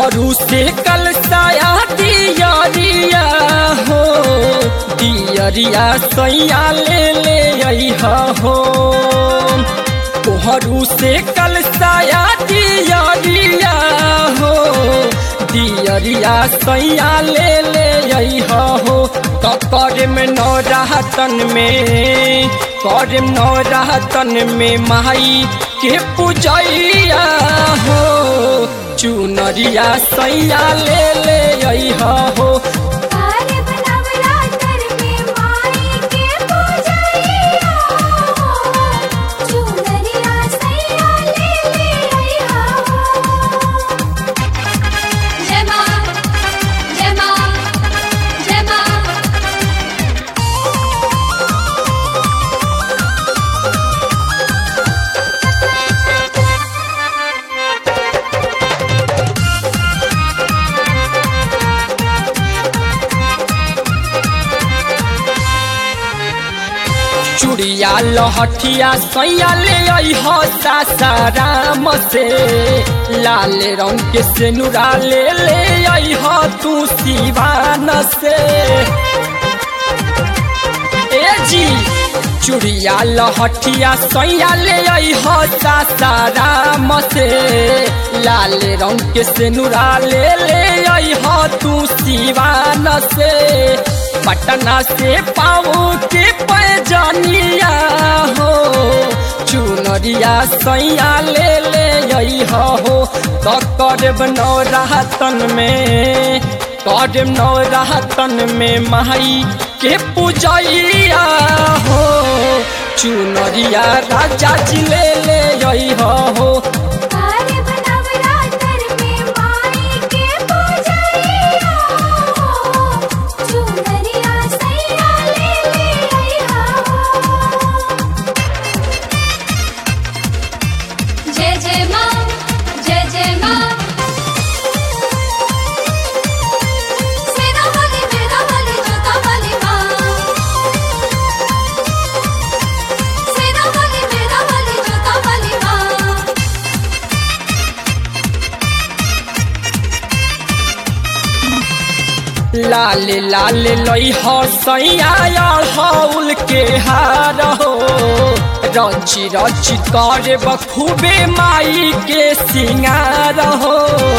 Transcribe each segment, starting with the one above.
तोहरू से कल साया दियरिया हो दियरिया सैया ले ले अइहा हो तोहरू से कल साया दियरिया हो दियरिया सैया ले ले अइहा हो कर में नौ राहतन में कर नौ राहतन में माई के पूजैया हो चुनरिया सैया ले ले अइहा हो कार्य बनवला कर में माई के पूजैया हो चुनरिया सैया ले ले अइहा हो जय मां जय मां जय मां चुड़िया लहठिया सैया ले अइहा सासाराम से लाल रंग के सेनुरा ले ले अइहा तू सिवान से ए जी चुड़िया लहठिया सैया ले अइहा सासाराम से लाल रंग के सेनुरा ले ले अइहा तू सिवान से पटना से पाओ के पैजानिया हो चुनरिया सैया ले ले अइहा हो तो करब नौ राहतन में करब नौ राहतन में माई के पूजैया हो चुनरिया राजा जी ले ले अइहा हो कार्य बनवला कर में माई के पूजैया हो चुनरिया सैया ले ले अइहा हो जय जय मां जय जय मां सेना वाली मेरा वाली जोता वाली मां सेना वाली मेरा वाली जोता वाली मां लाल लाल लई हो सैया हौल के हार हो रची रची करे बखूबे माई के सिंगार हो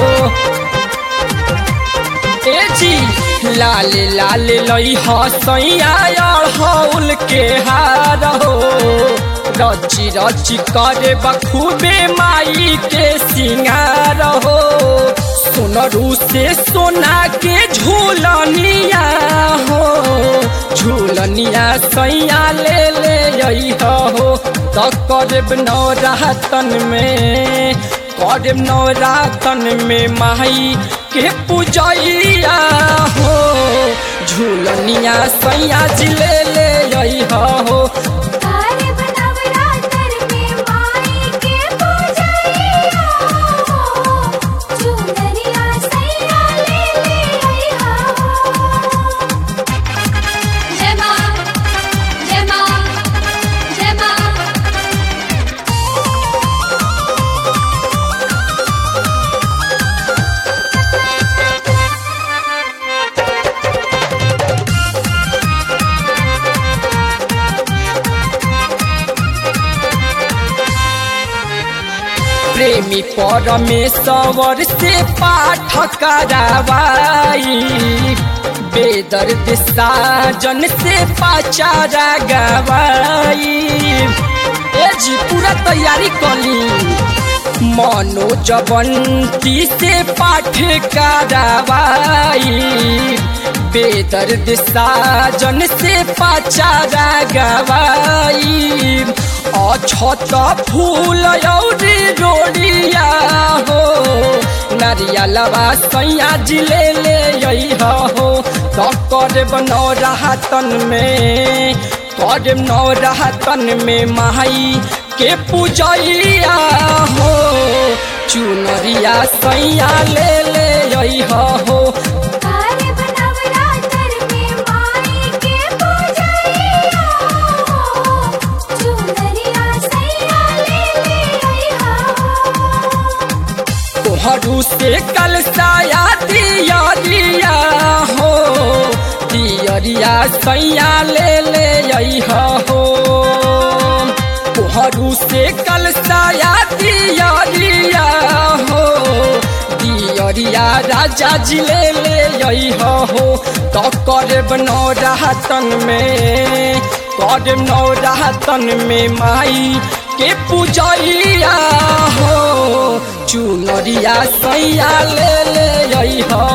ए जी लाल लाल लई हो सैया हौल के हार हो रची रची करे बखूबे माई के सिंगार हो सोनरू से सोना के झूलनिया हो झूलनिया सैया ले ले अइहा हो तो करब नौ रातन में करब नौ रातन में माई के पूजैया हो झूलनिया सैया जी ले ले अइहा हो कार्य बनवला कर में माई के पूजैया हो चुनरिया सैया ले ले अइहा हो जय मां जय मां जय मां प्रेमी परमेश्वर से पाठ करावाई बेदर्द साजन से पाचारा गवाई ए जी पूरा तैयारी कली मनोज बंती से पाठ करावाई बेदर्द साजन से पाचारा गवाई अछत फूल औरी रोड़िया हो नारियलवा सैया जी ले ले अइहा हो तो करब नौ राहतन में करब नौ राहतन में माई के पूजैया हो चुनरिया सैया ले ले अइहा हो कार्य बनवला कर में माई के पूजैया हो चुनरिया सैया ले ले अइहा हो तोहरू से कल साया सैया ले ले अइह हो तोहरू से कल साया दियरिया हो दियरिया राजा जी ले ले अइह हो तो करब नौरातन में करब नौरातन में माई के पूजैया हो चुनरिया सैया ले ले अइह